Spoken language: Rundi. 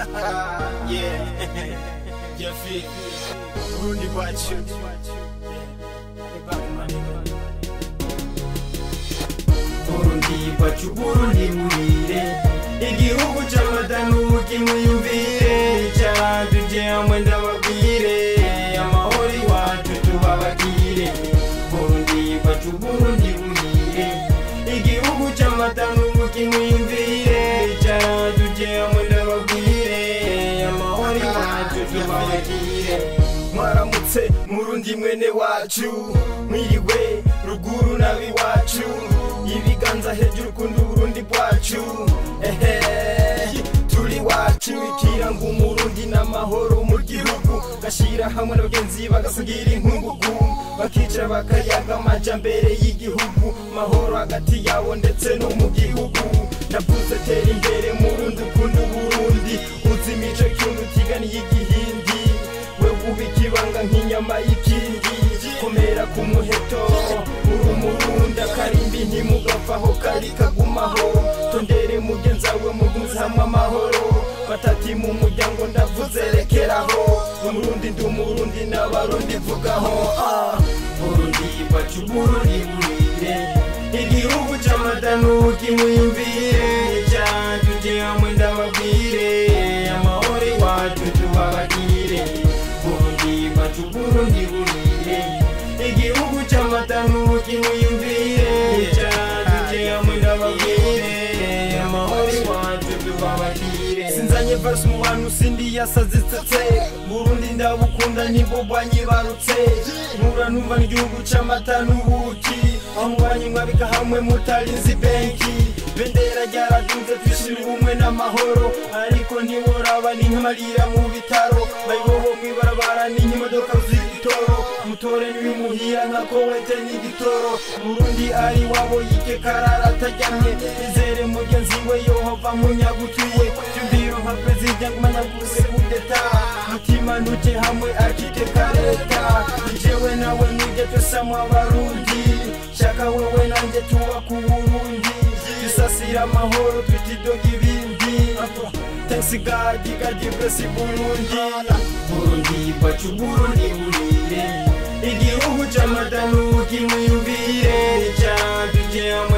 yeah Jeffy Burundi bwacu Burundi bwacu Burundi burire igihugu c'amata n'ubuki mwiyumvire caraduje hamwe ndababwire amahoro iwacu tubabagire Burundi bwacu Burundi burire igihugu c'amata n'ubuki mwiyumvire caraduje hamwe ndababwire amahoro iwacu tubabagire mwaramutse murundi mwene wacu mwiriwe ruguru nabiwacu ibiganza hejuru kunda uburundi bwacu ehe turi wacu ikiranga umurundi n'amahoro mu gihugu gashira hamwe n'abagenzi bagasigira inkungugu bakicara bakayaga amajambere y'igihugu mahoro hagati yabo ndetse no mu gihugu ndavuze tera imbere murundi ukunda uburundi uzi imico cyungu utiganiye igihindi we uba ikibanga nk'inyama y'ikindi komera ku muheto uri umurundi akarimbi ntimugapfaho kari kagumaho tondere mugenza we muguze hamwe amahoro batati mu muryango ndavuze rekeraho umurundi ndi umurundi n'abarundi vugaho ah. burundi bacu burundi burire igihugu c'amata n'ubuki mwiyumvire canje hamwe ndababwire amahoro iwacu tubabagire burundi bacu burundi burire igihugu c'amata n'ubuki mwiyumvire canje hamwe ndababwire amahoro iwacu tubabagire sinzanye verse mu bantu sindi yasazitsetse burundi ndabukunda nibwo bwanyibarutse nkura numva n'igihugu c'amata n'ubuki aho mubanye mwabika hamwe mutarinzi benki bendera ryaraduze twishira ubumwe n'amahoro ariko ntiworaba ni nk'amarira mu bitaro bayibobo mw'ibarabara ni nk'imodoka z'igitoro mutore n'ibimuhira nka kowete n'igitoro burundi ari wabo yike karara atajyanye izere mugenzi we yohova munyagutuye byumviro nka perezida ngumanyaguse kudeta mutima nuje hamwe akiteka leta jewe nawe nuje tusamwa abarundi shaka wewe nanje tuba ku burundi dusasira amahoro twitidoga ibindi thanks god god bless burundi burundi bacu burundi burire igihugu c'amata n'ubuki mwiyumvire canje hamwe